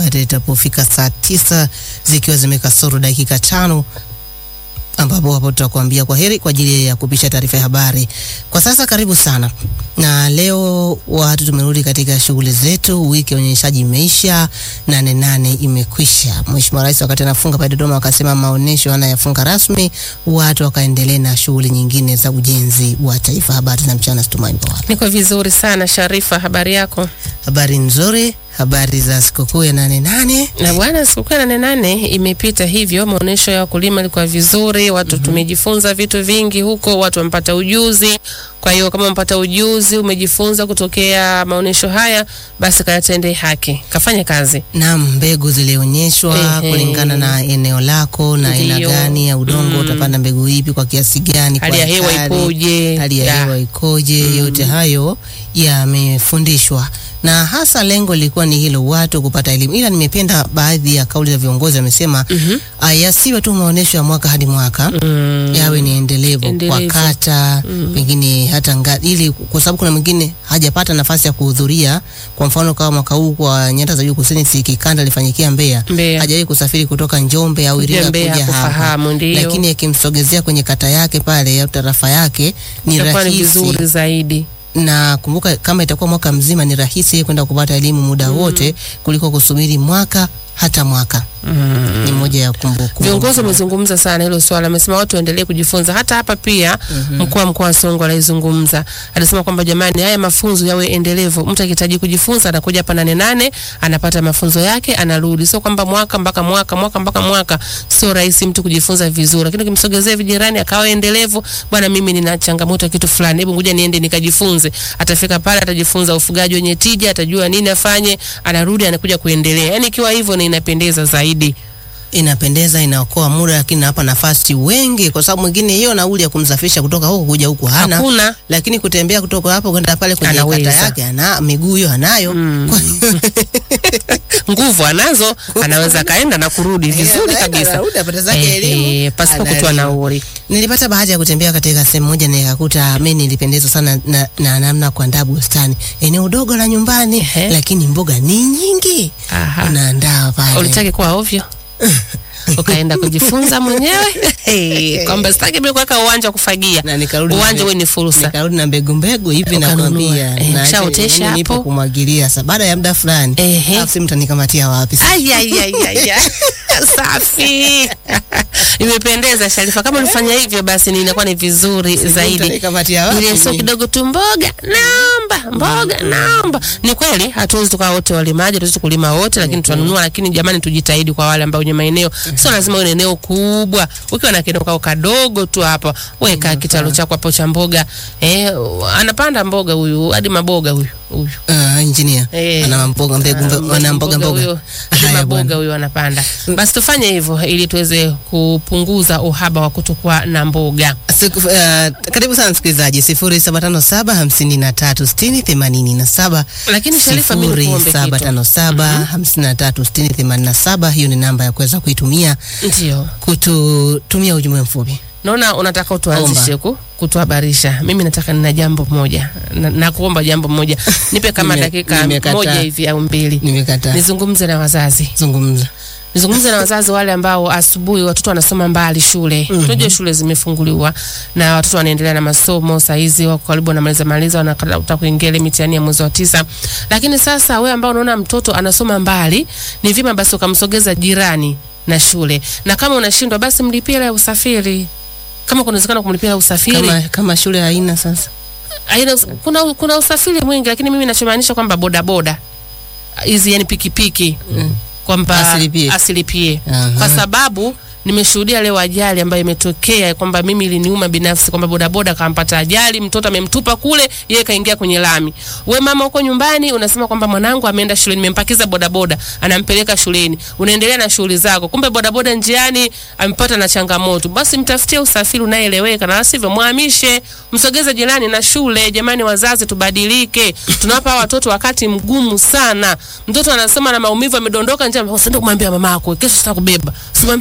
hadi itapofika saa tisa zikiwa zimekasoro dakika tano ambapo hapo tutakuambia kwa heri kwa ajili ya kupisha taarifa ya habari. Kwa sasa karibu sana, na leo watu tumerudi katika shughuli zetu. Wiki ya unyonyeshaji imeisha, nane nane imekwisha. Mheshimiwa Rais wakati anafunga pale Dodoma akasema maonesho anayafunga rasmi, watu wakaendelea na shughuli nyingine za ujenzi wa taifa. Habari za mchana, Stumaini Bawala. Niko vizuri sana Sharifa, habari yako? Habari nzuri, habari za sikukuu ya nane nane. Na bwana, sikukuu ya nane nane imepita hivyo, maonesho ya wakulima ilikuwa vizuri, watu tumejifunza vitu vingi huko, watu wamepata ujuzi. Kwa hiyo kama umepata ujuzi, umejifunza kutokea maonesho haya, basi kayatendee haki, kafanye kazi. Naam, mbegu zilionyeshwa Ehe. kulingana na eneo lako na aina Ndiyo. gani ya udongo, utapanda mbegu ipi kwa kiasi gani, Hali kwa ya hewa ekari, ipoje? hali ya Ya. hewa ikoje? Yote hayo yamefundishwa na hasa lengo lilikuwa ni hilo, watu kupata elimu. Ila nimependa baadhi ya kauli za viongozi wamesema, ah, yasiwe tu maonyesho ya mwaka hadi mwaka Mm. yawe ni endelevu, Endelevu. kwa kata pengine hata nga, ili kwa sababu kuna mwingine hajapata nafasi ya kuhudhuria. Kwa mfano kama mwaka huu kwa nyanda za juu kusini, si kikanda lifanyikia Mbeya, Mbeya. hajawahi kusafiri kutoka Njombe au Kuja Iringa Mbeya kuja hapa, kufahamu, ndiyo. lakini akimsogezea kwenye kata yake pale au tarafa yake ni Itakuwa ni rahisi vizuri zaidi. na kumbuka, kama itakuwa mwaka mzima, ni rahisi yeye kwenda kupata elimu muda wote kuliko kusubiri mwaka hata mwaka. Ni moja ya kumbukumbu. Viongozi wamezungumza sana hilo swala, amesema watu waendelee kujifunza. Hata hapa pia mkuu wa mkoa wa Songwe alizungumza, alisema kwamba jamani, haya mafunzo yawe endelevu. Mtu akihitaji kujifunza anakuja hapa nane nane, anapata mafunzo yake, anarudi. Sio kwamba mwaka mpaka mwaka mwaka mpaka mwaka, sio rahisi mtu kujifunza vizuri, lakini ukimsogezea vijirani akawa endelevu, bwana, mimi nina changamoto ya kitu fulani, hebu ngoja niende nikajifunze. Atafika pale, atajifunza ufugaji wenye tija, atajua nini afanye, anarudi, anakuja kuendelea. Yani ikiwa hivyo, na inapendeza zaidi. inapendeza inaokoa muda, lakini hapa nafasi wengi, kwa sababu mwingine hiyo nauli ya kumsafirisha kutoka huko kuja huku hana, Hakuna. lakini kutembea kutoka hapo kwenda pale kwenye Anaweza. kata yake ana miguu hiyo anayo. Kwa hiyo nguvu anazo, anaweza kaenda na kurudi vizuri anaenda, kabisa anarudi, apata zake Eh, elimu, eh, pasipo ana kutoa elimu. nauli. Nilipata bahati ya kutembea katika sehemu moja na nikakuta mimi nilipendezwa sana na, na namna kuandaa bustani, eneo dogo la nyumbani, Ehe. lakini mboga ni nyingi, Aha. unaandaa pale Ulitaki kuwa ovyo ukaenda kujifunza mwenyewe Eh, kwamba sitaki mimi kuweka uwanja wa kufagia, na nikarudi na uwanja mbe- uwe ni fursa. nikarudi na mbegu mbegu hivi Ukanunua. nakwambia, Eh, na ushaotesha yaani nipo hapo? kumwagilia. Sasa baada ya muda fulani, Ehe. alafu si mtanikamatia wapi? sasa? Ai, ai, ai, ai, ai. Safi, imependeza Sharifa. Kama ulifanya hivyo, basi ni inakuwa ni vizuri zaidi. Mtanikamatia wapi? ile sio kidogo tu, mboga naomba, mboga naomba. Ni kweli hatuwezi tukawa wote walimaji, hatuwezi kulima wote, lakini tunanunua. Lakini jamani, tujitahidi kwa wale ambao wenye maeneo, sio lazima uwe na eneo kubwa. Ukiwa na kieneo kao kadogo tu hapa, weka kitalu chako hapo cha mboga. Eh, anapanda mboga huyu hadi maboga huyu huyu Ah, engineer Eh. ana mboga mbegu mbe- ana mboga mboga. huyo hadi Haya maboga bwana. huyo anapanda. Basi tufanye hivyo ili tuweze kupunguza uhaba wa kutokuwa na mboga. Siku, uh, karibu sana msikilizaji, sifuri saba tano saba hamsini na tatu sitini themanini na saba Lakini Sharifa, mimi sifuri nikuombe saba kitu. tano saba hamsini na tatu sitini themanini na saba Hiyo ni namba ya kuweza kuitumia Ndio. kututumia ujumbe mfupi. Naona unataka utuanzishe ku kutuhabarisha. Mimi nataka nina jambo moja na, na kuomba jambo moja, nipe kama Nime- dakika nimekataa. moja hivi au mbili, Nimekataa, nizungumze na wazazi, zungumza. nizungumze na wazazi wale ambao asubuhi watoto wanasoma mbali shule. Tunajua shule zimefunguliwa na watoto wanaendelea na masomo, saa hizi wako karibu wanamaliza maliza, wanataka kuingia ile mitihani ya mwezi wa tisa. Lakini sasa wewe ambao unaona mtoto anasoma mbali, ni vyema basi ukamsogeza jirani na shule, na kama unashindwa basi mlipie hela ya usafiri kama kunawezekana kumlipia hela ya usafiri Kama, kama shule haina sasa aina, kuna, kuna usafiri mwingi, lakini mimi nachomaanisha kwamba bodaboda hizi yani pikipiki kwamba Asilipie. asilipie Aha. kwa sababu nimeshuhudia leo ajali ambayo imetokea kwamba mimi iliniuma binafsi kwamba bodaboda kampata ajali, mtoto amemtupa kule, yeye kaingia kwenye lami. We mama uko nyumbani unasema kwamba mwanangu ameenda shuleni, nimempakiza bodaboda, anampeleka shuleni, unaendelea na shughuli zako, kumbe bodaboda njiani amepata na changamoto. Basi mtafutie usafiri unayeeleweka, na sivyo mwahamishe, msogeze jirani na shule. Jamani wazazi, tubadilike. Tunawapa hawa watoto wakati mgumu sana. Mtoto anasema na maumivu, amedondoka nje, usiende kumwambia mamako, kesho sitakubeba. Simwambie mamako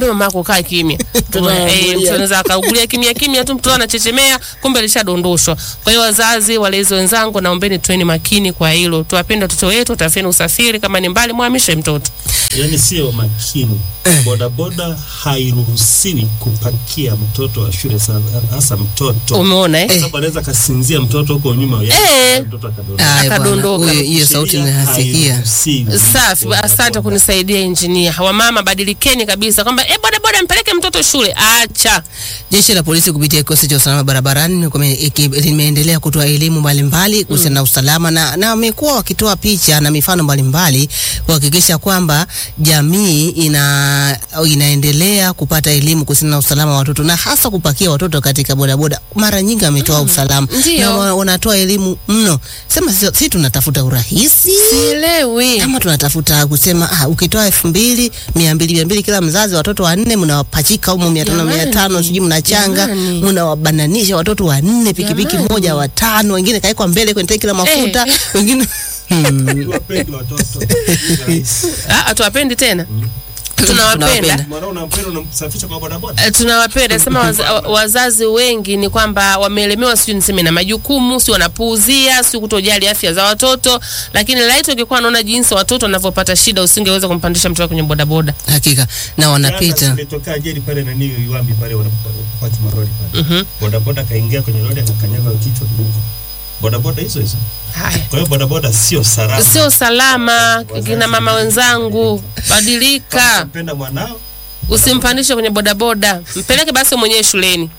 kukaa kimya. Mtoto Eh, anaangulia. mtoto anaweza akaugulia kimya kimya tu, mtoto anachechemea, kumbe alishadondoshwa. Kwa hiyo wazazi, walezi wenzangu, naombeni tuweni makini kwa hilo, tuwapende watoto wetu, tafeni usafiri, kama ni mbali mwamishe mtoto. yani sio makini. Bodaboda hairuhusiwi kupakia mtoto wa shule sana, hasa mtoto Umeona eh? Kwa sababu anaweza kasinzia mtoto huko nyuma, Eh. yani mtoto akadondoka. Aya, bwana, Akadondoka. huyo- hiyo sauti Sheria nimehasikia. hairuhusiwi Safi, bodaboda. asante kunisaidia injinia. Wamama badilikeni kabisa, kwamba eh, boda boda mpeleke mtoto shule. Acha Jeshi la polisi kupitia kikosi cha usalama barabarani limekuwa- iki- limeendelea kutoa elimu mbalimbali kuhusiana na usalama na na wamekuwa wakitoa picha na mifano mbalimbali kuhakikisha kwamba jamii ina inaendelea kupata elimu kuhusiana na usalama wa watoto na hasa kupakia watoto katika bodaboda. Mara nyingi wametoa usalama Ndio. na wa- wanatoa elimu mno. Sema si, si tunatafuta urahisi sielewi. kama tunatafuta kusema ah, ukitoa elfu mbili mia mbili mia mbili kila mzazi, watoto wanne mnawapachika humo mia tano mia Jamani, tano sijui mnachanga jamani. mnawabananisha watoto wanne pikipiki Jamani. moja watano, wengine kaekwa mbele kwenye tanki la mafuta wengine hmm. Tuwapende watoto. Rahisi. Ah, tuwapendi tena. Tunawapenda. Tunawapenda. Mwanao unampenda unamsafisha kwa bodaboda. Eh, tunawapenda sema waza, wa- wazazi wengi ni kwamba wameelemewa, sijui niseme na majukumu, si wanapuuzia, si kutojali afya za watoto. Lakini laiti ungekuwa unaona jinsi watoto wanavyopata shida, usingeweza kumpandisha mtoto kwenye bodaboda. Hakika na wanapita Jana Ilitokea ajali pale na niyo Iwambi pale wanapopaki maroli pale. Mhm. Bodaboda kaingia kwenye lori akakanyaga kichwa kibuko. Bodaboda hizo hizo. Haya, Kwa hiyo bodaboda sio salama. sio salama. Kina mama wenzangu, badilika, Unampenda mwanao usimpandishe kwenye bodaboda, mpeleke basi mwenyewe shuleni.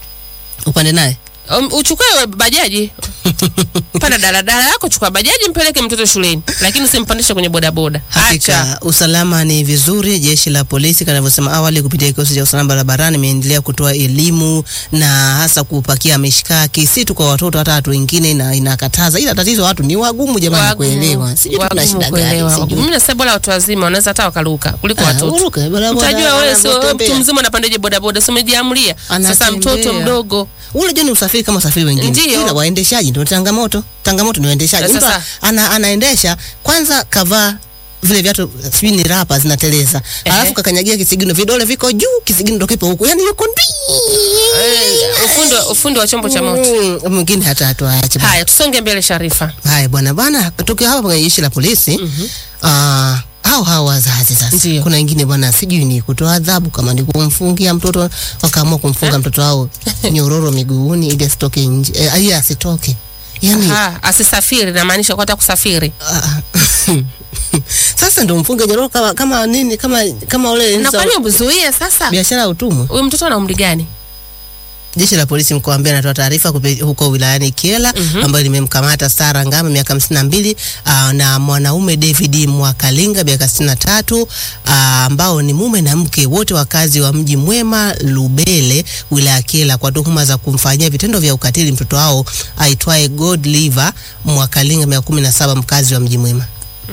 upande naye Um, uchukue bajaji panda daladala yako, chukua bajaji, mpeleke mtoto shuleni, lakini usimpandishe kwenye bodaboda. Acha. Hakika usalama ni vizuri. Jeshi la polisi kanavyosema awali, kupitia kikosi cha usalama barabarani, imeendelea kutoa elimu na hasa kupakia mishkaki, si tu kwa watoto, hata watu wengine ina, inakataza. Ila tatizo watu ni wagumu jamani Wagumu. kuelewa, sijui tuna Wagumu shida kuelewa. gani, sijui. Mimi nasema bora watu wazima wanaweza hata wakaruka kuliko Ah, watoto. uruke, bodaboda, Mtajua wewe sio wewe anatembea. mtu mzima unapandaje bodaboda, si umejiamlia. Sasa Anatembea. mtoto mdogo ule joni usafiri kama usafiri wengine, Ndiyo. ila waendeshaji ndio changamoto. Changamoto ni waendeshaji. Sasa- Mtu ana, anaendesha kwanza kavaa vile viatu sijui ni rapa zinateleza, Ehe. alafu kakanyagia kisigino, vidole viko juu, kisigino ndo kipo huku, yani yuko ndii eh, ufundi wa- ufundi wa chombo cha moto. Mm, mwingine hata hatuache bwana. Haya, tusonge mbele Sharifa. Haya bwana bwana, tukiwa hapa kwenye jeshi la polisi ah, hao hao wazazi sasa, Ndiyo. kuna wengine bwana, sijui ni kutoa adhabu, kama ni kumfungia mtoto, wakaamua kumfunga mtoto wao nyororo miguuni ili asitoke nje, eh, ili asitoke yani Ha, asisafiri namaanisha kwa hata kusafiri. ah, sasa ndo mfunge nyororo kama kama nini kama kama ule Na za- kwani umzuie sasa? biashara ya utumwa. Huyu mtoto ana umri gani? Jeshi la polisi mkoa wa Mbeya linatoa taarifa kupi- huko wilayani Kyela ambayo limemkamata Sara Ngama miaka hamsini na mbili ah, na mwanaume David Mwakalinga miaka sitini na tatu ah, ambao ni mume na mke wote wakazi wa mji mwema Lubele wilaya ya Kyela kwa tuhuma za kumfanyia vitendo vya ukatili mtoto wao aitwaye Godliver Mwakalinga miaka kumi na saba mkazi wa mji mwema.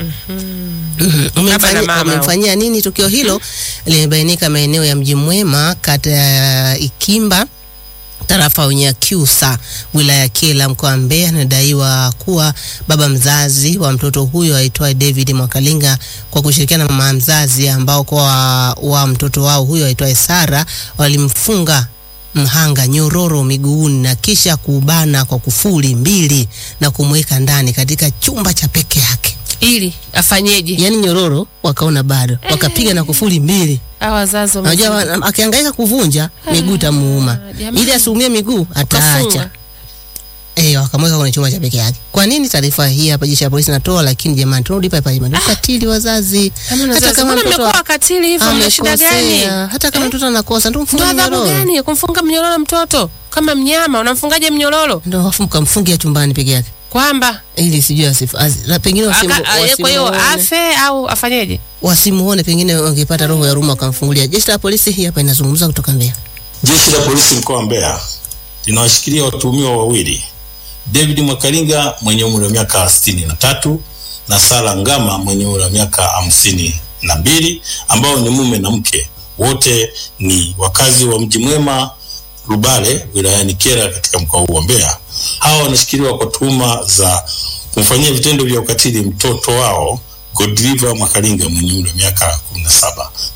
Mhm. Baba na Umemfanyia- mama Wamemfanyia nini? Tukio hilo limebainika maeneo ya mji mwema kata ya Ikimba tarafa ya Unyakyusa wilaya ya Kyela mkoa wa Mbeya. Inadaiwa kuwa baba mzazi wa mtoto huyo aitwaye David Mwakalinga kwa kushirikiana na mama mzazi ambao kwa wa mtoto wao huyo aitwaye Sara walimfunga mhanga nyororo miguuni na kisha kubana kwa kufuli mbili na kumweka ndani katika chumba cha peke yake. Ili afanyeje? Yaani nyororo wakaona bado, wakapiga na kufuli mbili. Hawa wazazi Unajua wamezidi. wa- akihangaika kuvunja miguu tamuuma, jamani. ili asiumie miguu Kafunga. ataacha. Eh, wakamweka kwenye chumba cha peke yake. Kwa nini taarifa hii hapa jeshi la polisi natoa? Lakini jamani, tunarudi pale pale, jamani, ukatili wazazi. Kama Hata wazazi, kama mbona mtoto mmekuwa wakatili hivyo? Mna shida gani? amekosea, hata kama mtoto anakosa, ndio Ndo mfunge adhabu mnyororo, gani ya kumfunga mnyororo mtoto kama mnyama? Unamfungaje mnyororo? ndio wafu kamfungia chumbani peke yake, Kwamba ili sijui asifu, as, la, pengine wasimu, aka- a- kwa hiyo wasimuone, afe au afanyeje? wasimuone, pengine wangepata roho ya huruma wakamfungulia. Jeshi la polisi hii hapa inazungumza kutoka Mbeya. Jeshi la polisi mkoa wa Mbeya linawashikilia watuhumiwa wawili, David Mwakalinga mwenye umri wa miaka sitini na tatu na Sara Ngama mwenye umri wa miaka hamsini na mbili ambao ni mume na mke, wote ni wakazi wa mji mwema Rubale wilayani Kyela katika mkoa huu wa Mbeya. Hawa wanashikiliwa kwa tuhuma za kumfanyia vitendo vya ukatili mtoto wao Godliver Mwakalinga mwenye umri wa miaka kumi na saba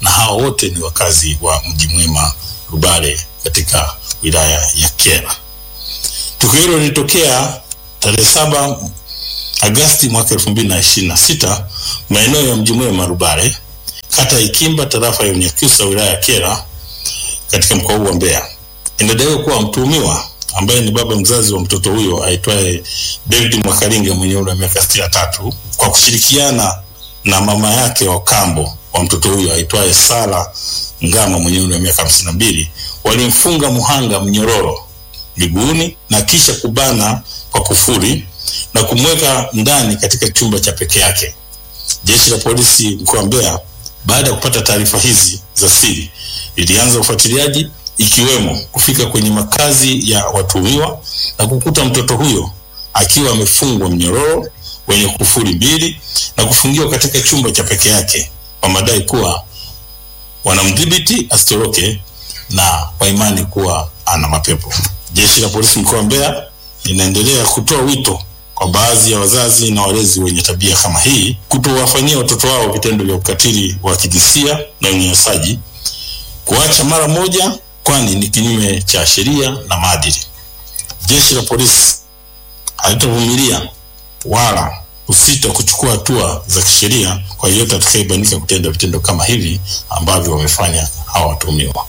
na hao wote ni wakazi wa Mji Mwema Rubale katika wilaya ya Kyela. Tukio hilo lilitokea tarehe saba Agasti mwaka elfu mbili na ishirini na sita maeneo ya Mji Mwema Rubale, kata ya Ikimba, tarafa ya Unyakyusa, wilaya ya Kyela katika mkoa huu wa Mbeya. Inadaiwa kuwa mtuhumiwa ambaye ni baba mzazi wa mtoto huyo aitwaye David Mwakalinga mwenye umri wa miaka sitini na tatu kwa kushirikiana na mama yake wa kambo wa mtoto huyo aitwaye Sara Ngama mwenye umri wa miaka hamsini na mbili walimfunga muhanga mnyororo miguuni na kisha kubana kwa kufuri na kumweka ndani katika chumba cha peke yake. Jeshi la polisi mkoa wa Mbeya baada ya kupata taarifa hizi za siri lilianza ufuatiliaji ikiwemo kufika kwenye makazi ya watuhumiwa na kukuta mtoto huyo akiwa amefungwa mnyororo wenye kufuri mbili na kufungiwa katika chumba cha peke yake kwa madai kuwa wanamdhibiti asitoroke na kwa imani kuwa ana mapepo. Jeshi la polisi mkoa wa Mbeya linaendelea kutoa wito kwa baadhi ya wazazi na walezi wenye tabia kama hii kutowafanyia watoto wao vitendo vya ukatili wa kijinsia na unyanyasaji, kuacha mara moja, kwani ni kinyume cha sheria na maadili. Jeshi la polisi halitavumilia wala kusita kuchukua hatua za kisheria kwa yeyote atakayebainika kutenda vitendo kama hivi ambavyo wamefanya hawa watuhumiwa.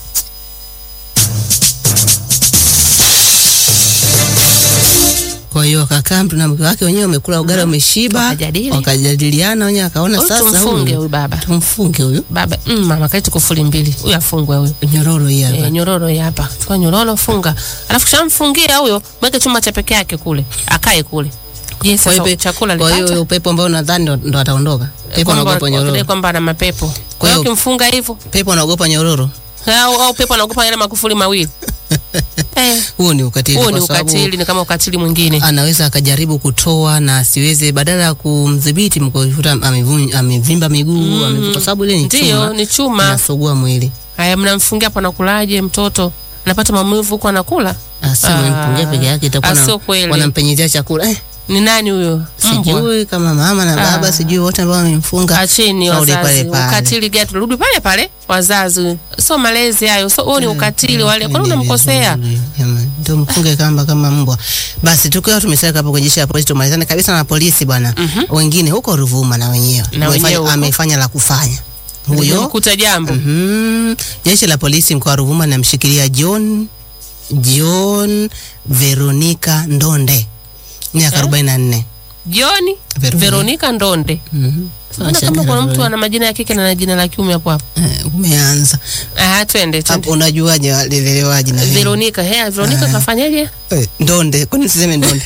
Kwa hiyo wakakaa mtu na mke wake wenyewe wamekula ugali wameshiba, Wakajadili. wakajadiliana wenyewe, akaona Huyu sasa tumfunge huyu huyu baba. tumfunge huyu Baba, mm, mama kaiti kufuli mbili. Huyu afungwe huyu. nyororo hii hapa. E, nyororo hii hapa. Chukua nyororo funga. Alafu kishamfungia huyo, mweke chumba cha peke yake kule. Akae kule. Je, Kwa hiyo sasa pe- chakula kwa hiyo alipata? upepo ambao nadhani ndo, ndo ataondoka. Pepo Kwamba anaogopa wakidai nyororo. kwamba ana mapepo. Kwa Kwa hiyo hiyo- ukimfunga hivyo Pepo anaogopa nyororo. au, au pepo anaogopa yale makufuli mawili. eh, Huo ni ukatili huo ni kwa sababu ukatili, ni kama ukatili mwingine. anaweza akajaribu kutoa na asiweze, badala ya kumdhibiti mkuta amevun- amevimba miguu ame- kwa sababu ile ni Ndio, chuma ni chuma. inasugua mwili. Haya, mnamfungia hapo, anakulaje mtoto? Anapata maumivu huko anakula? Asema Ah, mpungia peke yake itakuwa ah, na- sio kweli. wanampenyezea chakula eh, Ni nani huyo? Mbwa. sijui kama mama na baba Ah. sijui wote ambao wamemfunga Acheni Shauri wazazi, pale pale. ukatili gani? Turudi pale pale, wazazi, sio malezi hayo, so huo ni ukatili wale. Kwani unamkosea? Jamani, ndio mfunge kamba kama mbwa. Basi tukiwa tumeseka hapo kwenye jeshi la polisi, tumalizane kabisa na polisi bwana. Wengine huko Ruvuma na wenyewe Na Wamefanya- wenyewe huko. amefanya la kufanya huyo. Kuta jambo Mhm. Jeshi la polisi mkoa wa Ruvuma linamshikilia John John Veronica Ndonde miaka Eh? 44. Joni Veronica. Veronica Ndonde. Mhm. Naona kama kuna mtu ana majina ya kike na jina la kiume hapo hapo. Eh, umeanza Ah, twende hapo, twende. unajuaje walelelewaje na wewe? Veronica, he, Veronica Ah. kafanyaje? Eh, Ndonde, kwani usiseme Ndonde?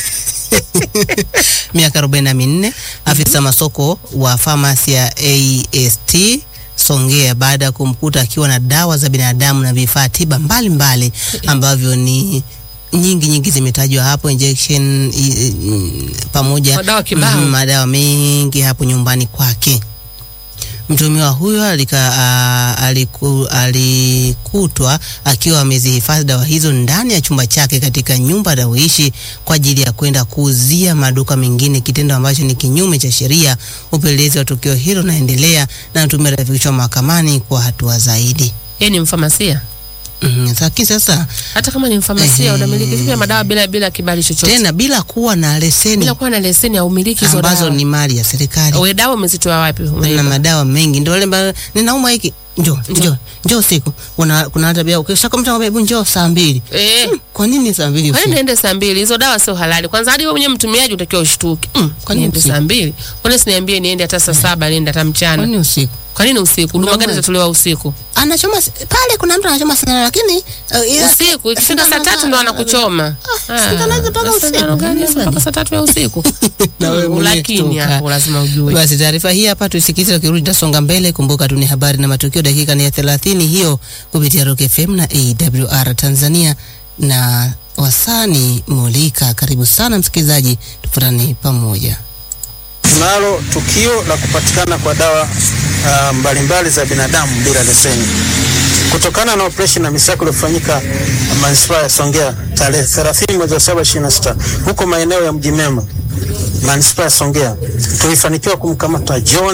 miaka arobaini na minne afisa masoko wa famasi ya AST Songea baada ya kumkuta akiwa na dawa za binadamu na vifaa tiba mbalimbali ambavyo ni nyingi nyingi zimetajwa hapo injection i, i, pamoja Madawa kibao. Mhm, madawa mengi hapo nyumbani kwake. Mtuhumiwa huyo alika, a, aliku, alikutwa akiwa amezihifadhi dawa hizo ndani ya chumba chake katika nyumba anayoishi kwa ajili ya kwenda kuuzia maduka mengine, kitendo ambacho ni kinyume cha sheria. Upelelezi wa tukio hilo unaendelea na mtuhumiwa atafikishwa mahakamani kwa hatua zaidi. Yeye ni mfamasia. Mhm, Lakini sasa Hata kama ni mfamasia, Ehe. unamiliki vipi madawa bila bila kibali chochote? tena bila kuwa na leseni Bila kuwa na leseni au umiliki hizo ambazo dawa. ni mali ya serikali. Wewe dawa umezitoa wapi? na Umeiba. madawa mengi ndio wale ambao ninauma hiki njoo njoo njoo usiku kuna kuna tabia ukisha kama mtu anakwambia, njoo saa mbili Eh. kwa nini saa mbili Kwa nini usiku niende saa mbili? Hizo dawa sio halali. Kwanza hadi wewe mwenyewe mtumiaji utakiwa ushtuke. Mm, kwa nini niende usiku? saa mbili? Kwa nini siniambie niende hata saa saba niende hata kwa mchana? nini usiku Kwa nini usiku? Huduma gani Unaona? zitatolewa usiku? anachoma s- pale kuna mtu anachoma sana lakini uh, ila- Usiku ikifika saa tatu ndo anakuchoma. Ah, sindano mpaka sasa usiku. sindano gani hizo mpaka saa tatu ya usiku? Na wewe Mm, mwenyewe Lakini shtuka. hapo lazima ujue. Basi taarifa hii hapa tuisikize, tukirudi tutasonga mbele. Kumbuka tu ni habari na matukio, dakika ni ya 30 hiyo kupitia Rock FM na AWR Tanzania na wasani Mulika. Karibu sana msikilizaji, tufuatane pamoja. Tunalo tukio la kupatikana kwa dawa ah, mbalimbali za binadamu bila leseni kutokana na operesheni na misako iliyofanyika manispaa ya Songea tarehe 30 mwezi wa 7 26 huko maeneo ya Mji Mema manispaa ya Songea tulifanikiwa kumkamata John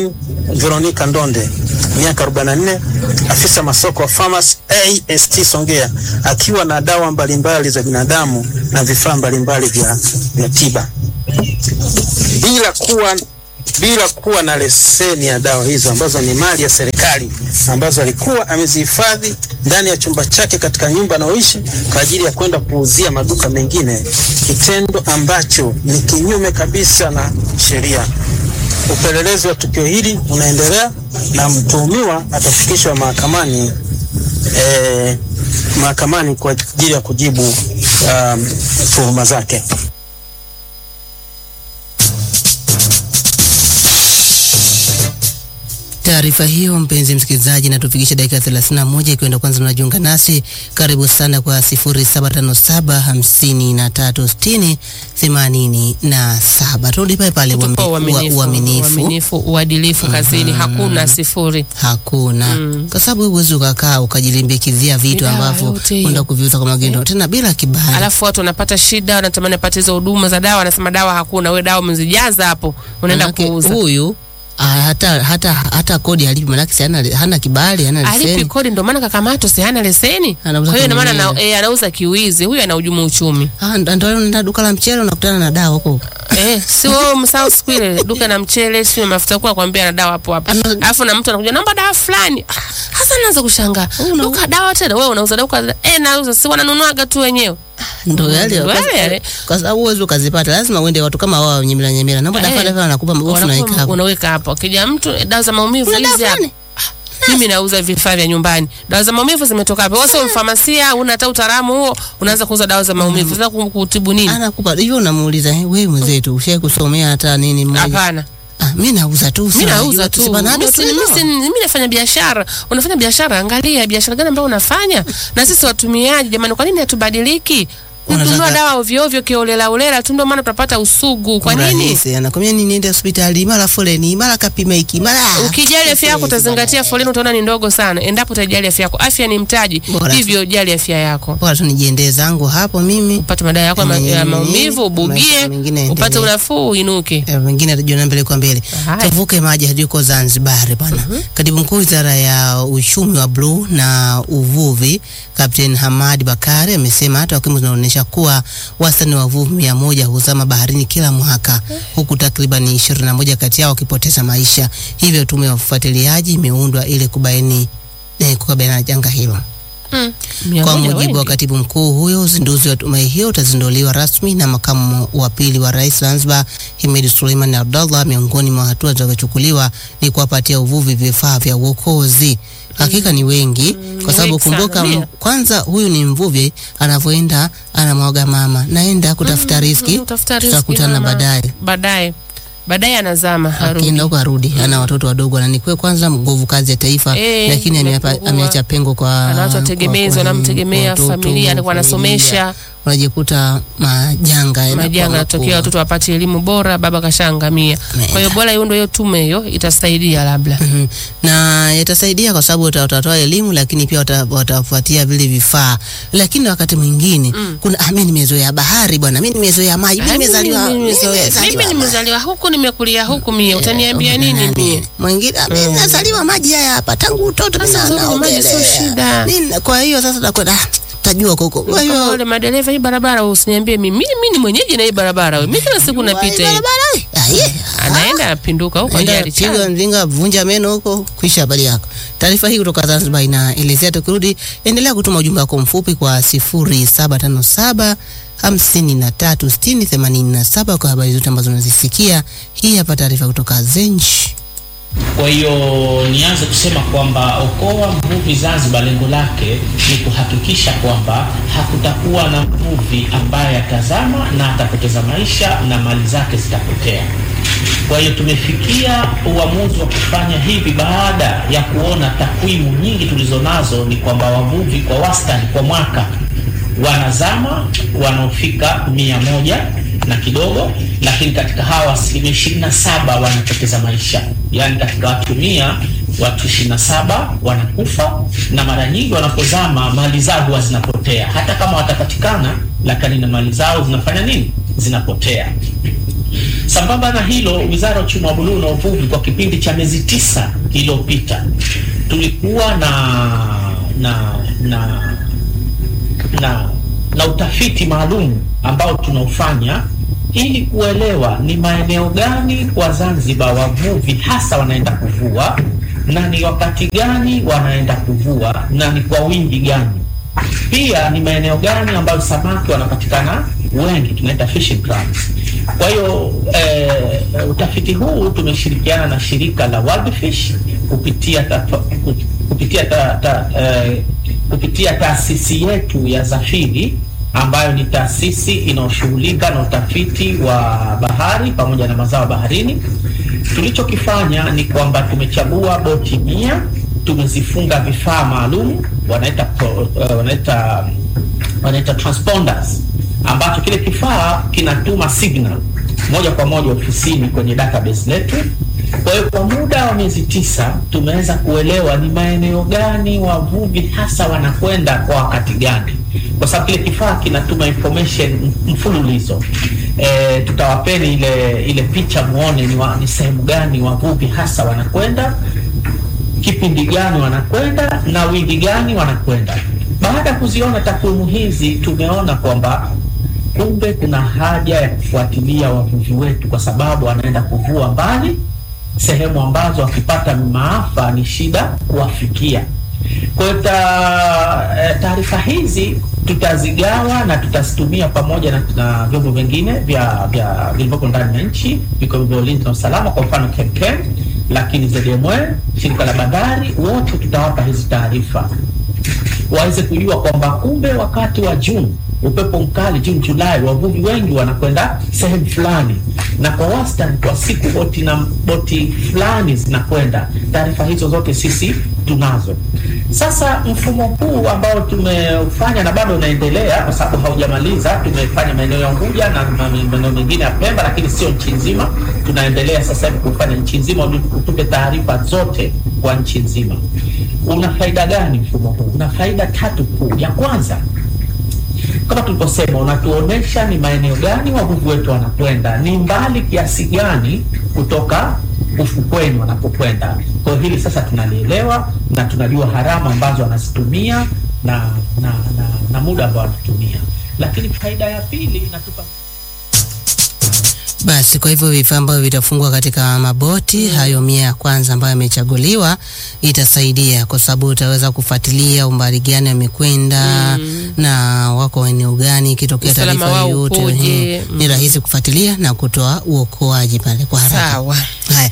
Veronica Ndonde miaka 44, afisa masoko wa Farmers AST Songea, akiwa na dawa mbalimbali za binadamu na vifaa mbalimbali vya, vya tiba bila kuwa bila kuwa na leseni ya dawa hizo ambazo ni mali ya serikali ambazo alikuwa amezihifadhi ndani ya chumba chake katika nyumba anayoishi kwa ajili ya kwenda kuuzia maduka mengine, kitendo ambacho ni kinyume kabisa na sheria. Upelelezi wa tukio hili unaendelea na mtuhumiwa atafikishwa mahakamani eh, mahakamani kwa ajili ya kujibu um, tuhuma zake. Taarifa hiyo mpenzi msikilizaji, natufikisha dakika 31 ikienda kwanza unajiunga nasi, karibu sana kwa 0757536087. Turudi pale pale, Kutupa uami- ua- uaminifu, uaminifu uaminifu, uadilifu kazini, hakuna sifuri. hakuna kwa sababu huwezi ukakaa ukajilimbikizia vitu Dawa ambavyo yote hiyo. unaenda kuviuza kwa magendo tena bila kibali. Alafu watu wanapata shida, wanatamani apate hizo huduma za dawa, anasema dawa hakuna. We dawa umezijaza hapo, unaenda Manake kuuza. huyu ah, hata hata hata kodi halipi, manake si hana, hana kibali, hana alipi leseni. kodi, ndio maana kakamatwa, si hana leseni. Anauza Kwa hiyo ndio maana kinyemela. ana- eh, anauza kiwizi, huyu anahujumu uchumi. Ah, ndo ndo unaenda duka la mchele unakutana na dawa huko. Eh, si wewe msahau siku ile duka na mchele, si mafuta kwa kwambia na dawa hapo hapo. Ana- Alafu na mtu anakuja naomba dawa fulani. Ah, Hasa naanza kushangaa. Una- Duka dawa tena wewe unauza dawa eh, nauza si wananunuaga tu wenyewe. Ndo yale Ndo kwa- yale yale. kwa sababu huwezi ukazipata, lazima uende watu kama wao nyemela nyemela. Naomba Eh. dafa dafa, wanakupa mabofu Wanakuwa- unaweka hapo. Unaweka hapo. Akija mtu eh, dawa za maumivu Una dawa hizi hapa. fulani? Mimi nauza vifaa vya nyumbani. Dawa za maumivu zimetoka hapo. Wewe sio mfamasia, una hata utaalamu huo, unaanza kuuza dawa za maumivu. Sasa kutibu nini? Anakupa hivyo, unamuuliza "Eh, wewe mwenzetu, ushai kusomea hata nini mmoja? Hapana. Ah, mimi nauza tu, Mimi sina nauza najua tu. sipanado Mimi tu si- mimi hivyo. si- mimi nafanya biashara. Unafanya biashara, angalia biashara gani ambayo unafanya. Na sisi watumiaji, jamani, kwa nini hatubadiliki? Kununua Unataka- dawa ovyo ovyo kiolela ulela tu, ndio maana tunapata usugu. Kwa nini? Urahisi, anakwambia nini, niende hospitali mara foleni mara kapima hiki mara Ukijali afya yako utazingatia foleni, utaona ni ndogo sana. Endapo utajali afya yako, afya ni mtaji, Bora. hivyo jali afya yako. bora tu nijiendee zangu hapo mimi Upate madawa yako ya ma- ya Mm, maumivu, ubugie, maisha mengine upate yaendelee. unafuu, uinuke. Eh, wengine atajiona mbele kwa mbele. Haya. Tuvuke maji hadi huko Zanzibar bwana. Katibu mkuu wizara ya uchumi wa bluu na uvuvi Captain Hamad Bakari amesema hata takwimu zinaonyesha kuwa wastani wa wavuvi mia moja huzama baharini kila mwaka huku takriban ishirini na moja kati yao wakipoteza maisha. Hivyo tume ya ufuatiliaji imeundwa ili kubaini eh, kukabiliana na janga hilo. Mm. Mia Kwa moja mujibu wa wengi. katibu mkuu huyo, uzinduzi wa tume hiyo utazinduliwa rasmi na makamu wa pili wa rais Zanzibar Himid Suleiman Abdallah. Miongoni mwa hatua zitakazochukuliwa ni kuwapatia uvuvi vifaa vya uokozi. Hakika ni wengi, kwa sababu wengi sana, kumbuka, ndio. m- kwanza huyu ni mvuvi anavyoenda anamwaga mama, naenda kutafuta riski, Utafuta riziki tutakutana mama. baadaye. Baadaye. Baadaye anazama harudi. Akienda huko arudi, ana watoto wadogo, na nikwe kwanza nguvu kazi ya taifa, Eh, lakini ameapa- imepungua. ameacha pengo kwa ana watu kwa- wategemezi, kwa- wanamtegemea, kwa watoto, familia alikuwa anasomesha, familia. unajikuta majanga yanakuwa majanga yanatokea, makubwa. watoto wapate elimu bora, baba kashaangamia. Kwa hiyo bora hiyo ndio hiyo tume hiyo itasaidia labda. Mhm. na yatasaidia kwa sababu wata- watatoa elimu lakini pia wata- watafuatia vile vifaa, lakini wakati mwingine kuna ah, mimi nimezoea bahari bwana, mimi nimezoea maji, mimi Ah, mimi nimezaliwa nimezoea. Mimi nimezaliwa huku nimekulia huku mie, utaniambia nini mie? mwingine ah, mimi nazaliwa maji haya hapa tangu utoto mimi Sasa na- uzuri wa maji sio naogelea. shida. Nini- Kwa hiyo sasa takwenda ah, tajua huko. Kwa Kama hiyo wale madereva hii barabara usiniambie mimi. Mimi ni mwenyeji na hii barabara. wewe. Mimi kila siku napita hii. barabara hii. Ah, yeah. Anaenda anapinduka huko Enda ajali piga chana. mzinga, vunja meno huko, kwisha habari yako. Taarifa hii kutoka Zanzibar inaelezea. Tukirudi, endelea kutuma ujumbe wako mfupi kwa 0757 hamsini na tatu sitini themanini na saba kwa habari zote ambazo unazisikia. Hii hapa taarifa kutoka Zenj. Kwa hiyo nianze kusema kwamba Okoa Mvuvi Zanzibar lengo lake ni kuhakikisha kwamba hakutakuwa na mvuvi ambaye atazama na atapoteza maisha na mali zake zitapotea. Kwa hiyo tumefikia uamuzi wa kufanya hivi baada ya kuona takwimu nyingi tulizonazo ni kwamba wavuvi kwa wastani kwa mwaka wanazama wanaofika mia moja na kidogo, lakini katika hawa asilimia ishirini na saba wanapoteza maisha. Yaani katika watu mia watu ishirini na saba wanakufa, na mara nyingi wanapozama mali zao huwa zinapotea, hata kama watapatikana, lakini na mali zao zinafanya nini? Zinapotea. Sambamba na hilo, Wizara ya Uchumi wa Buluu na Uvuvi kwa kipindi cha miezi tisa iliyopita tulikuwa na na na na, na utafiti maalum ambao tunaufanya ili kuelewa ni maeneo gani kwa Zanzibar wavuvi hasa wanaenda kuvua na ni wakati gani wanaenda kuvua na ni kwa wingi gani. Pia ni maeneo gani ambayo samaki wanapatikana wengi, tunaita fishing grounds. Kwa hiyo eh, utafiti huu tumeshirikiana na shirika la World Fish kupitia ta, kupitia ta, ta, eh, kupitia taasisi yetu ya Zafiri ambayo ni taasisi inayoshughulika na utafiti wa bahari pamoja na mazao baharini. Tulichokifanya ni kwamba tumechagua boti mia, tumezifunga vifaa maalum wanaita uh, wanaita wanaita transponders, ambacho kile kifaa kinatuma signal moja kwa moja ofisini kwenye database letu. Kwa hiyo kwa muda wa miezi tisa tumeweza kuelewa ni maeneo gani wavuvi hasa wanakwenda kwa wakati gani, kwa sababu kile kifaa kinatuma information mfululizo. E, tutawapeni ile ile picha muone ni, wa, ni sehemu gani wavuvi hasa wanakwenda, kipindi gani wanakwenda na wingi gani wanakwenda. Baada ya kuziona takwimu hizi, tumeona kwamba kumbe kuna haja ya kufuatilia wavuvi wetu, kwa sababu wanaenda kuvua mbali sehemu ambazo wakipata maafa ni shida kuwafikia. Kwa hiyo taarifa hizi tutazigawa na tutazitumia pamoja na, na vyombo vingine vya vya vilivyoko ndani ya nchi vikiwemo vya ulinzi na usalama, kwa mfano KEMKEM, lakini ZMW, shirika la bandari, wote tutawapa hizi taarifa waweze kujua kwamba kumbe wakati wa Juni upepo mkali Juni Julai, wavuvi wengi wanakwenda sehemu fulani, na kwa wastani kwa siku boti na boti fulani zinakwenda. Taarifa hizo zote sisi tunazo. Sasa mfumo huu ambao tumefanya na bado unaendelea, kwa sababu haujamaliza. Tumefanya maeneo ya Unguja na maeneo mengine ya Pemba, lakini sio nchi nzima. Tunaendelea sasa hivi kufanya nchi nzima, utupe taarifa zote kwa nchi nzima. Una faida gani mfumo huu? Una faida tatu kuu. Ya kwanza kama tulivyosema, unatuonesha ni maeneo gani wavuvi wetu wanakwenda, ni mbali kiasi gani kutoka ufukweni wanapokwenda. Kwa hiyo hili sasa tunalielewa na tunajua harama ambazo wanazitumia na na, na, na muda ambao wanatumia, lakini faida ya pili inatupa Basi kwa hivyo vifaa ambavyo vitafungwa katika maboti hayo mia ya kwanza ambayo yamechaguliwa itasaidia, kwa sababu utaweza kufuatilia umbali gani amekwenda na wako eneo gani, ikitokea Usalama taarifa wao yoyote upoje? mhm, ni rahisi kufuatilia na kutoa uokoaji pale kwa haraka. Sawa. Haya,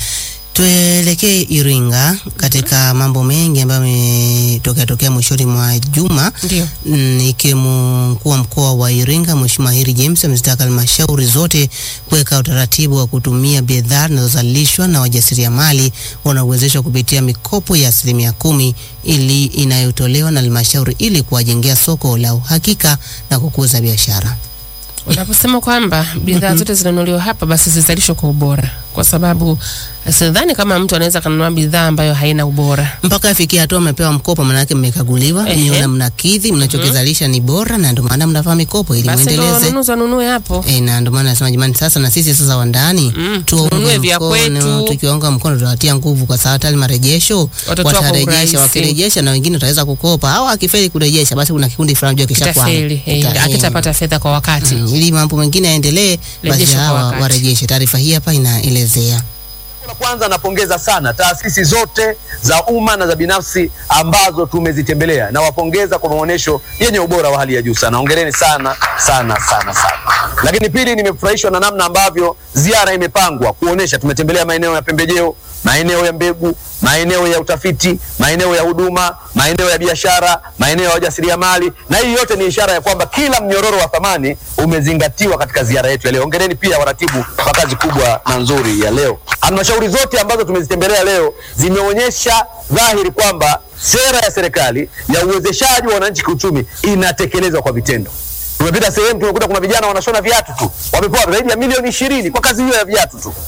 tuelekee Iringa katika mambo mengi ambayo yametokea tokea mwishoni mwa juma Ndio. Mm, ikiwemo mkuu wa mkoa wa Iringa Mheshimiwa Heri James amezitaka halmashauri zote kuweka utaratibu wa kutumia bidhaa zinazozalishwa na wajasiriamali wanaowezeshwa kupitia mikopo ya asilimia kumi ili inayotolewa na halmashauri ili kuwajengea soko la uhakika na kukuza biashara. Unaposema kwamba bidhaa zote zinanunuliwa hapa basi zizalishwe kwa ubora, kwa sababu sidhani kama mtu anaweza kanunua bidhaa ambayo haina ubora. mpaka afikia hatua mmepewa mkopo, maanake mmekaguliwa, Ehe. mmeona mnakidhi, mnachokizalisha ni bora, na ndio maana mnafaa mikopo ili Basi ndio muendeleze. wanunuzi wanunue hapo. E, na ndio maana nasema jamani, sasa na sisi sasa wa ndani Mm, tuwaunge tununue vya mkono. kwetu. Tukiwaunga mkono tutawatia nguvu, kwa sababu hata marejesho Watatoa kwa urahisi. watarejesha, wakirejesha na wengine wataweza kukopa, au akifeli kurejesha, basi kuna kikundi fulani jua kisha Kitafeli, eh, akitapata fedha kwa wakati. ili mambo mengine yaendelee, basi Rejesha kwa hawa wakati. warejeshe. Taarifa hii hapa inaelezea La kwanza napongeza sana taasisi zote za umma na za binafsi ambazo tumezitembelea. Nawapongeza kwa maonyesho yenye ubora wa hali ya juu sana. Hongereni sana sana sana sana. Lakini pili, nimefurahishwa na namna ambavyo ziara imepangwa kuonesha. Tumetembelea maeneo ya pembejeo, maeneo ya mbegu, maeneo ya utafiti, maeneo ya huduma, maeneo ya biashara, maeneo ya wajasiriamali, na hii yote ni ishara ya kwamba kila mnyororo wa thamani umezingatiwa katika ziara yetu ya leo. Hongereni pia waratibu kwa kazi kubwa na nzuri ya leo. Halmashauri zote ambazo tumezitembelea leo zimeonyesha dhahiri kwamba sera ya serikali ya uwezeshaji wa wananchi kiuchumi inatekelezwa kwa vitendo. Tumepita sehemu tumekuta kuna vijana wanashona viatu tu, wamepewa zaidi ya milioni ishirini kwa kazi hiyo ya viatu tu.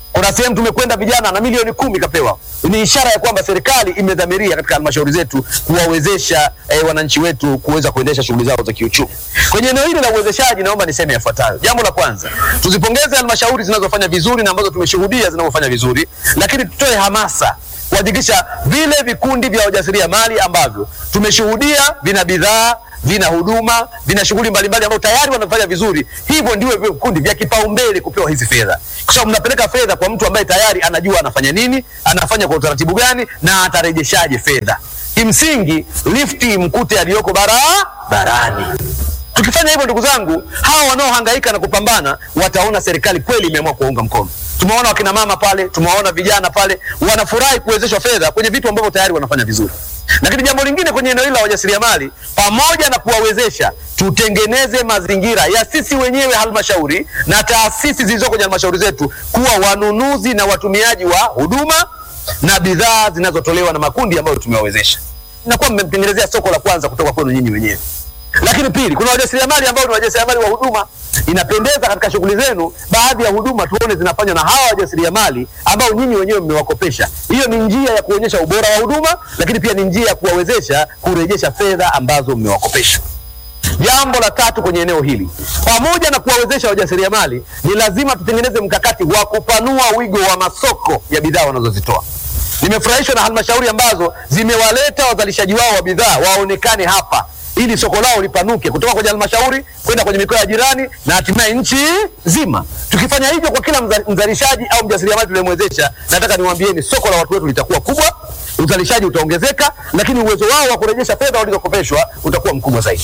Kuna sehemu tumekwenda vijana na milioni kumi kapewa. Ni ishara ya kwamba serikali imedhamiria katika halmashauri zetu kuwawezesha eh, wananchi wetu kuweza kuendesha shughuli zao za kiuchumi. Kwenye eneo hili la uwezeshaji, naomba niseme yafuatayo. Jambo la kwanza, tuzipongeze halmashauri zinazofanya vizuri na ambazo tumeshuhudia zinavyofanya vizuri, lakini tutoe hamasa kuhakikisha vile vikundi vya wajasiriamali ambavyo tumeshuhudia vina bidhaa vina huduma vina shughuli mbalimbali ambao tayari wanafanya vizuri, hivyo ndio vikundi vya kipaumbele kupewa hizi fedha, kwa sababu mnapeleka fedha kwa mtu ambaye tayari anajua anafanya nini, anafanya kwa utaratibu gani na atarejeshaje fedha. Kimsingi lifti mkute aliyoko barabarani. Tukifanya hivyo, ndugu zangu, hawa wanaohangaika na kupambana wataona serikali kweli imeamua kuwaunga mkono. Tumewaona wakina mama pale, tumewaona vijana pale, wanafurahi kuwezeshwa fedha kwenye vitu ambavyo tayari wanafanya vizuri. Lakini jambo lingine kwenye eneo hili la wajasiriamali, pamoja na kuwawezesha, tutengeneze mazingira ya sisi wenyewe halmashauri na taasisi zilizoko kwenye halmashauri zetu kuwa wanunuzi na watumiaji wa huduma na bidhaa zinazotolewa na makundi ambayo tumewawezesha. Inakuwa mmemtengenezea soko la kwanza kutoka kwenu nyinyi wenyewe. Lakini pili, kuna wajasiriamali ambao ni wajasiriamali wa huduma. Inapendeza katika shughuli zenu, baadhi ya huduma tuone zinafanywa na hawa wajasiriamali ambao nyinyi wenyewe mmewakopesha. Hiyo ni njia ya kuonyesha ubora wa huduma, lakini pia ni njia ya kuwawezesha kurejesha fedha ambazo mmewakopesha. Jambo la tatu kwenye eneo hili, pamoja na kuwawezesha wajasiriamali, ni lazima tutengeneze mkakati wa kupanua wigo wa masoko ya bidhaa wanazozitoa. Nimefurahishwa na halmashauri ambazo zimewaleta wazalishaji wao wa bidhaa waonekane hapa ili soko lao lipanuke kutoka kwenye halmashauri kwenda kwenye mikoa ya jirani na hatimaye nchi nzima. Tukifanya hivyo kwa kila mza- mzalishaji au mjasiriamali tuliyemwezesha, nataka niwaambieni, soko la watu wetu litakuwa kubwa, uzalishaji utaongezeka, lakini uwezo wao wa kurejesha fedha walizokopeshwa utakuwa mkubwa zaidi.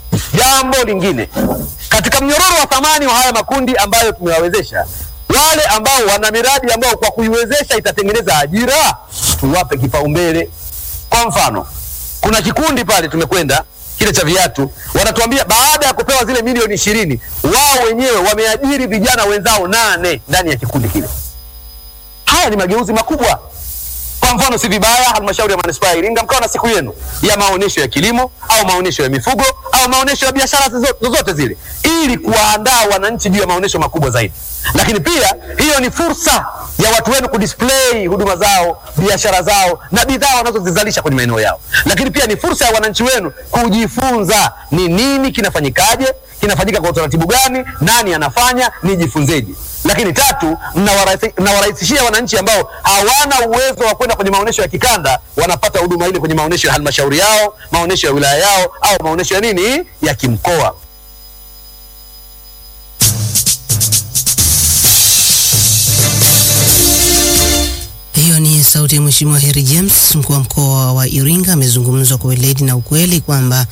Jambo lingine, katika mnyororo wa thamani wa haya makundi ambayo tumewawezesha, wale ambao wana miradi ambao kwa kuiwezesha itatengeneza ajira, tuwape kipaumbele. Kwa mfano, kuna kikundi pale tumekwenda kile cha viatu, wanatuambia baada ya kupewa zile milioni ishirini, wao wenyewe wameajiri vijana wenzao nane ndani ya kikundi kile. Haya ni mageuzi makubwa. Kwa mfano, si vibaya halmashauri ya manispaa ya Iringa mkawa na siku yenu ya maonyesho ya kilimo au maonyesho ya mifugo au maonyesho ya biashara zozo- zozote zile, ili kuwaandaa wananchi juu ya maonyesho makubwa zaidi. Lakini pia hiyo ni fursa ya watu wenu kudisplay huduma zao, biashara zao na bidhaa wanazozizalisha kwenye maeneo yao. Lakini pia ni fursa ya wananchi wenu kujifunza ni nini kinafanyikaje, kinafanyika kwa utaratibu gani, nani anafanya, nijifunzeje. Lakini tatu, mnawarahisi- mnawarahisishia wananchi ambao hawana uwezo wa kwenda kwenye maonyesho ya kikanda, wanapata huduma ile kwenye maonyesho ya halmashauri yao, maonyesho ya wilaya yao, au maonyesho ya nini ya kimkoa. Hiyo ni sauti ya Mheshimiwa Heri James, mkuu wa mkoa wa Iringa, amezungumzwa kwa weledi na ukweli kwamba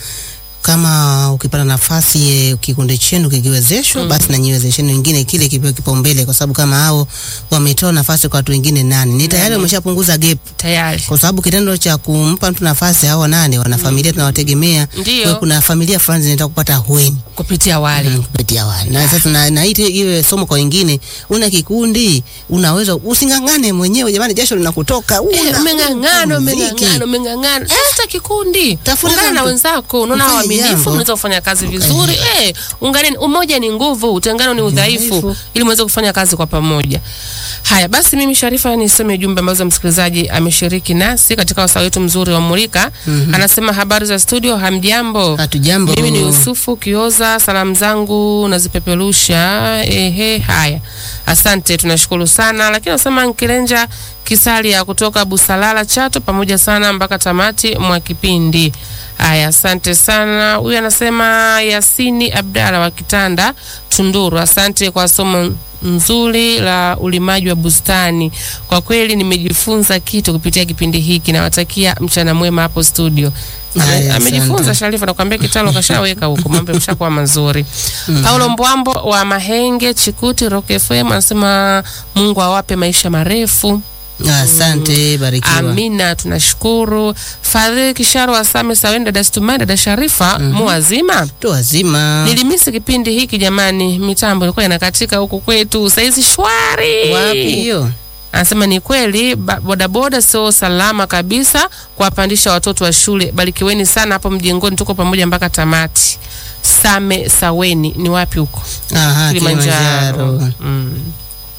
kama ukipata nafasi eh, kikundi chenu kikiwezeshwa, basi na nyiwezesheni wengine kile kipewe kipaumbele, kwa sababu kama hao wametoa nafasi kwa watu wengine nane, ni tayari wameshapunguza gap, tayari kwa sababu kitendo cha kumpa mtu nafasi, hao nane wana familia tunawategemea. Ndio. Kwa hiyo kuna familia fulani zinataka kupata ahueni kupitia wale Mm, kupitia wale na sasa na, na ite iwe somo kwa wengine. Una kikundi unaweza using'ang'ane mwenyewe, jamani, jasho linakutoka. Eh, una- umeng'ang'ana mziki. umeng'ang'ana umeng'ang'ana tafuta kikundi Tafuta ungana na mtu. wenzako unaona Mfanye waaminifu jambo. unaweza kufanya kazi vizuri eh unganeni umoja ni nguvu utengano ni udhaifu udhaifu. ili muweze kufanya kazi kwa pamoja haya basi mimi Sharifa nisome jumbe ambazo msikilizaji ameshiriki nasi katika wasaa wetu mzuri wa Mulika anasema habari za studio hamjambo Hatujambo. mimi ni Yusufu Kioza, salamu zangu nazipeperusha. Ehe, haya, asante, tunashukuru sana. Lakini anasema Nkilenja Kisalia kutoka Busalala Chato, pamoja sana mpaka tamati mwa kipindi. Haya, asante sana. Huyu anasema Yasini Abdalla wa Kitanda Tunduru, asante kwa somo nzuri la ulimaji wa bustani. Kwa kweli nimejifunza kitu kupitia kipindi hiki. Nawatakia mchana mwema hapo studio. Ame- Haya, amejifunza asante. Sharifa, nakwambia kitalo kashaweka huko, mambo yameshakuwa mazuri. Paulo Mbwambo wa Mahenge Chikuti Rock FM anasema Mungu awape maisha marefu. Asante, barikiwa. Amina, tunashukuru. Fadhili Kisharo wa Same Saweni, dada Stumai, dada Sharifa, mu wazima Tu wazima. Nilimisi kipindi hiki jamani, mitambo ilikuwa inakatika huku kwetu, saizi shwari. Wapi hiyo? Anasema ni kweli ba- bodaboda sio salama kabisa kuwapandisha watoto wa shule. Barikiweni sana hapo mjengoni, tuko pamoja mpaka tamati. Same Saweni ni wapi huko? Aha, Kilimanjaro. Kilimanjaro. Mm.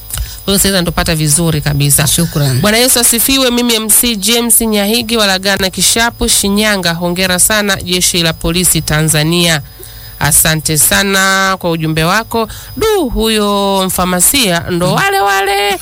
Kwa hiyo sasa ndopata vizuri kabisa. Shukran. Bwana Yesu asifiwe. Mimi MC James Nyahigi walagana Kishapu, Shinyanga. Hongera sana jeshi la polisi Tanzania. Asante sana kwa ujumbe wako. Du, huyo mfamasia ndo wale wale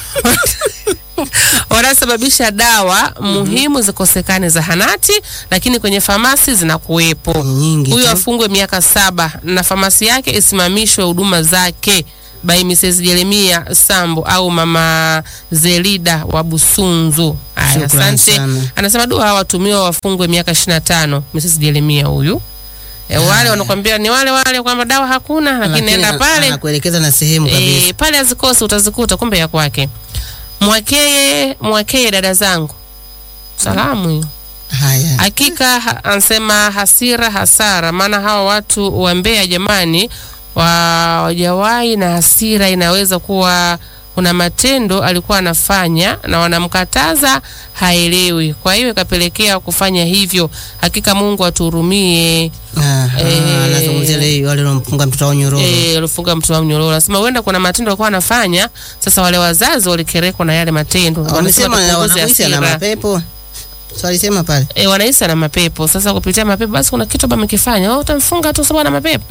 wanasababisha dawa muhimu zikosekane zahanati, lakini kwenye famasi zinakuwepo. Nyingi Huyo tu. afungwe miaka saba na famasi yake isimamishwe huduma zake by Mrs. Jeremia Sambo au mama Zelida wa Busunzu. Aya, Shukran asante. sana. Anasema du, hawa watumiwa wafungwe miaka 25. Mrs. Jeremia huyu e, wale wanakwambia ni wale wale kwamba dawa hakuna, lakini Lakini nenda ana- pale anakuelekeza na sehemu kabisa. e, pale azikosi utazikuta, kumbe ya kwake. Mwakeye, mwakeye dada zangu, salamu hiyo. Haya. Hakika ha- anasema hasira hasara, maana hawa watu wa Mbeya jamani, wa- wajawahi na hasira inaweza kuwa kuna matendo alikuwa anafanya na wanamkataza haelewi, kwa hiyo ikapelekea kufanya hivyo. Hakika Mungu atuhurumie. Ah, ah, Eh. anazungumzia ile wale waliomfunga mtoto wao nyororo. Eh, alifunga mtu wa mnyororo. Anasema huenda kuna matendo alikuwa anafanya, sasa wale wazazi walikerekwa na yale matendo. Wamesema tupunguze wanakuhisi ana hasira. mapepo. So alisema pale. E, wanahisi ana mapepo. Sasa kupitia mapepo, basi kuna kitu amekifanya. Oh, utamfunga tu sababu ana mapepo.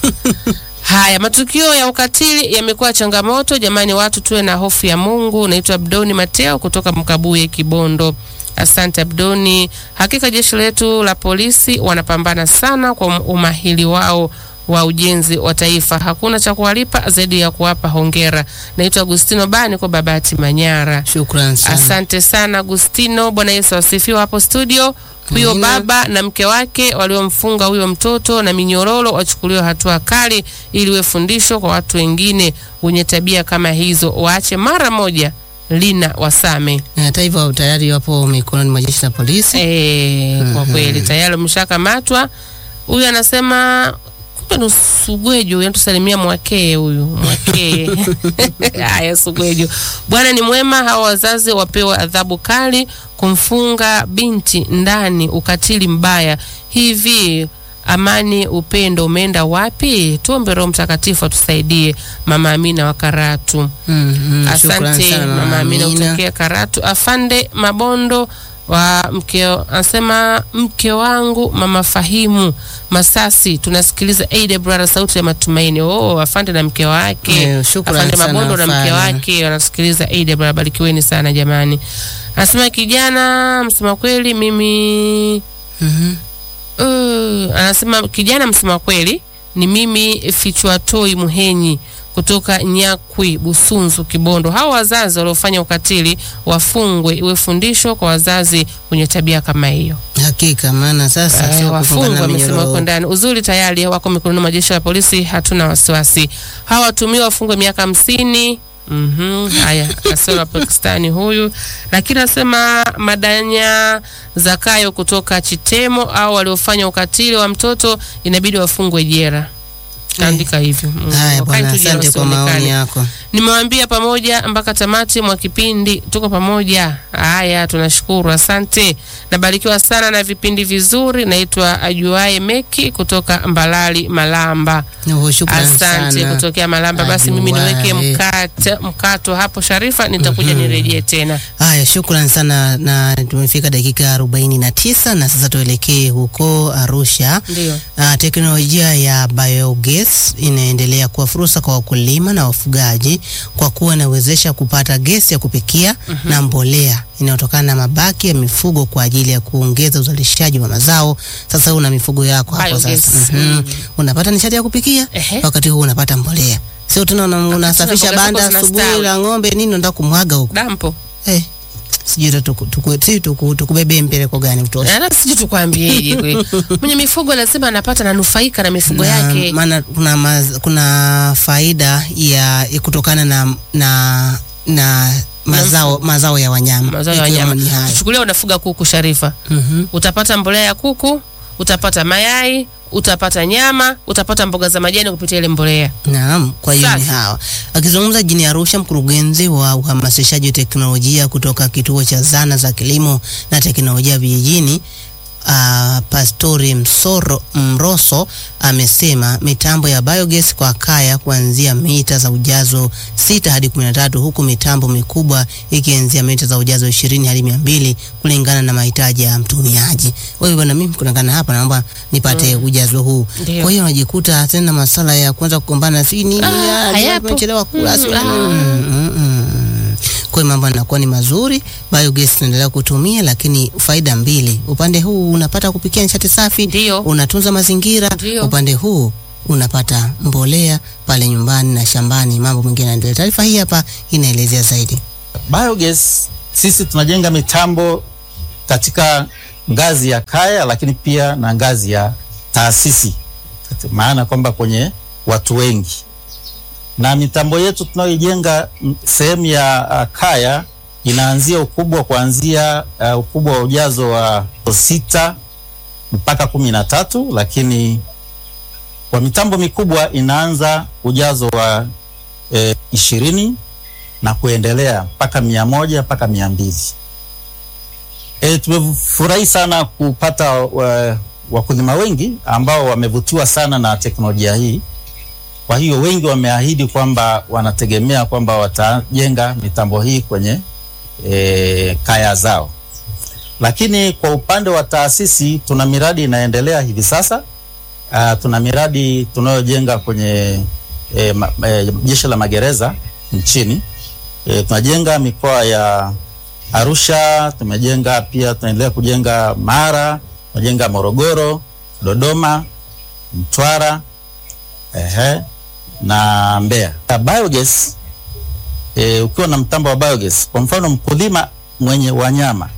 Haya, matukio ya ukatili yamekuwa changamoto jamani, watu tuwe na hofu ya Mungu. Naitwa Abdoni Mateo kutoka Mkabuye, Kibondo. Asante Abdoni. Hakika jeshi letu la polisi wanapambana sana kwa umahili wao wa ujenzi wa taifa. Hakuna cha kuwalipa zaidi ya kuwapa hongera. Naitwa Agustino Bani kwa Babati Manyara. Shukran sana. Asante sana Agustino. Bwana Yesu asifiwe hapo studio. Huyo Amina. baba na mke wake waliomfunga huyo mtoto na minyororo wachukuliwe hatua kali, ili iwe fundisho kwa watu wengine wenye tabia kama hizo, waache mara moja. Lina Wasame. Na hata hivyo tayari wapo mikononi mwa jeshi la polisi. E, kwa kweli tayari umeshakamatwa. Huyu anasema kumbe ni Sugwejo, yanatusalimia mwakee huyu mwakee. Haya, Sugwejo, Bwana ni mwema. Hawa wazazi wapewe adhabu kali, kumfunga binti ndani, ukatili mbaya hivi. Amani, upendo umeenda wapi? Tuombe Roho Mtakatifu atusaidie. Mama Amina wa Karatu. Mm, mm, shukran Asante sana mama Amina Amina. kutokea Karatu. Afande Mabondo wa mke anasema mke wangu mama Fahimu Masasi, tunasikiliza Aida Brother, sauti ya matumaini. Oh, afande na mke wake Eh, shukran afande sana, Mabondo na mke afande. wake wanasikiliza Aida Brother, barikiweni sana jamani. Anasema kijana, msema kweli mimi Mhm. Uh, anasema kijana msema kweli ni mimi Fichwatoi Muhenyi kutoka Nyakwi Busunzu Kibondo. Hao wazazi waliofanya ukatili wafungwe, iwe fundisho kwa wazazi wenye tabia kama hiyo. Hakika maana sasa Eh, sio wafungwa kufungana wamesema wako minyororo. ndani. Uzuri tayari wako mikononi mwa jeshi la polisi, hatuna wasiwasi. Hawa watumiwa wafungwe miaka hamsini. Mhm, haya asema Pakistani huyu, lakini anasema Madanya Zakayo kutoka Chitemo au waliofanya ukatili wa mtoto inabidi wafungwe jera. Kaandika hivyo. Mm, Haya wakae bwana, tu jela asante kwa wasionekane. maoni yako. Nimewambia pamoja mpaka tamati mwa kipindi, tuko pamoja. Haya, tunashukuru, asante. Nabarikiwa sana na vipindi vizuri. Naitwa Ajuae Meki kutoka Mbalali Malamba. Oh, shukran Asante sana. kutokea Malamba. Basi mimi niweke Ajuae. mkate, mkato hapo Sharifa, nitakuja nirejee tena. Haya, shukran sana, na tumefika dakika arobaini na tisa na sasa tuelekee huko Arusha. Ndio. Uh, teknolojia ya biogas inaendelea kuwa fursa kwa wakulima na wafugaji kwa kuwa inawezesha kupata gesi ya kupikia na mbolea inayotokana na mabaki ya mifugo kwa ajili ya kuongeza uzalishaji wa mazao. Sasa una mifugo yako hapo Biogas. sasa, Mhm. unapata nishati ya kupikia, Ehe. wakati huu unapata mbolea. Sio tena una- unasafisha mboga zako banda zinastawi. asubuhi la ng'ombe nini, unataka kumwaga huko Dampo. eh, sijui hata tuku- tuku- si tuku- tukubebee mpeleko gani utosha Ana sijui tukwambieje kweli. Mwenye mifugo lazima anapata nanufaika na mifugo Na yake. maana kuna, maz, kuna faida ya ya kutokana na na na mazao mazao ya wanyama Mazao ya ikiwemo wanyama. ni hayo. Chukulia unafuga kuku Sharifa. Mhm. utapata mbolea ya kuku, utapata mayai, utapata nyama, utapata mboga za majani kupitia ile mbolea. Naam, kwa hiyo ni Safi. hawa. Akizungumza jijini Arusha, mkurugenzi wa uhamasishaji wa teknolojia kutoka kituo cha zana za kilimo na teknolojia vijijini uh, Pastori Msoro, Mroso amesema mitambo ya biogas kwa kaya kuanzia mita za ujazo sita hadi kumi na tatu huku mitambo mikubwa ikianzia mita za ujazo ishirini hadi mia mbili kulingana na mahitaji ya mtumiaji. Wewe bwana, mimi kulingana hapa naomba nipate ujazo huu. Ndio. Kwa hiyo unajikuta tena masala ya kwanza kugombana si nini, Ah, ah, hayapo. tumechelewa kula si Mm, ah. mm, mm, mm. Kwa hiyo mambo yanakuwa ni mazuri, biogas tunaendelea kutumia, lakini faida mbili. Upande huu unapata kupikia nishati safi, Ndio. unatunza mazingira. Ndio. Upande huu unapata mbolea pale nyumbani na shambani, mambo mengine yanaendelea. Taarifa hii hapa inaelezea zaidi. Biogas sisi tunajenga mitambo katika ngazi ya kaya, lakini pia na ngazi ya taasisi, maana kwamba kwenye watu wengi, na mitambo yetu tunayoijenga mm, sehemu ya uh, kaya inaanzia ukubwa kuanzia uh, ukubwa wa ujazo wa sita mpaka kumi na tatu, lakini kwa mitambo mikubwa inaanza ujazo wa eh, ishirini na kuendelea mpaka mia moja mpaka mia mbili. E, tumefurahi sana kupata wa, wakulima wengi ambao wamevutiwa sana na teknolojia hii. Kwa hiyo wengi wameahidi kwamba wanategemea kwamba watajenga mitambo hii kwenye e, kaya zao, lakini kwa upande wa taasisi tuna miradi inaendelea hivi sasa. Uh, tuna miradi tunayojenga kwenye e, ma, e, jeshi la magereza nchini e, tunajenga mikoa ya Arusha, tumejenga pia, tunaendelea kujenga Mara, tunajenga Morogoro, Dodoma, Mtwara ehe, na Mbeya. Ya Biogas e, ukiwa na mtambo wa biogas, kwa mfano mkulima mwenye wanyama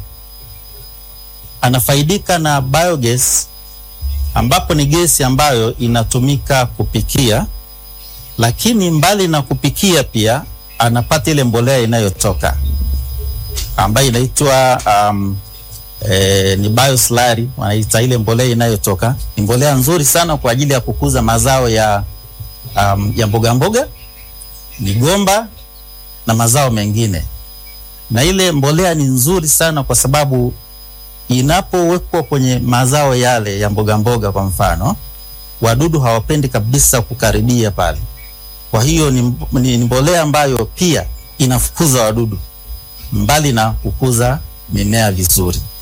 anafaidika na biogas ambapo ni gesi ambayo inatumika kupikia, lakini mbali na kupikia pia anapata ile mbolea inayotoka ambayo inaitwa um, e, ni bioslurry wanaita ile mbolea inayotoka. Ni mbolea nzuri sana kwa ajili ya kukuza mazao ya um, ya mboga mboga, migomba na mazao mengine. Na ile mbolea ni nzuri sana kwa sababu inapowekwa kwenye mazao yale ya mboga mboga, kwa mfano, wadudu hawapendi kabisa kukaribia pale. Kwa hiyo ni, ni, ni mbolea ambayo pia inafukuza wadudu mbali na kukuza mimea vizuri.